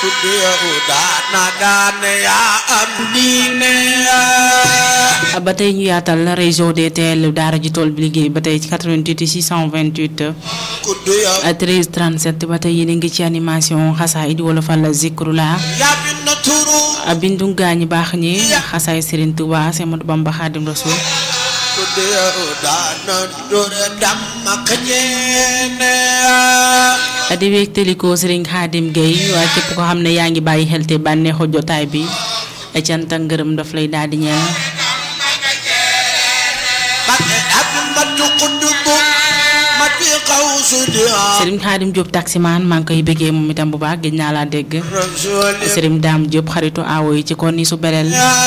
ba tey ñu yaatal réseau DTL daara ji tool bi liggéey ba tey ci 88 628 13 37 ba tey yéen a ngi ci animation xasaay di wala fal zikrula bindu gaañi baax ñi xasaay Serigne Touba Semadou Bamba Khadim Rasoul di wéegtalikoo Serigne Khadim Gueye waaye képp ko xam ne yaa ngi bàyyi xel te bànneexu jotaay bi cant ak ngërëm daf lay daal di ñeel Serigne Khadim Diop taximaan maa ngi koy bëggee moom itam bu baax gëj naa laa dégg Serigne Dame Diop xaritu aawo yi ci kon ni su beleel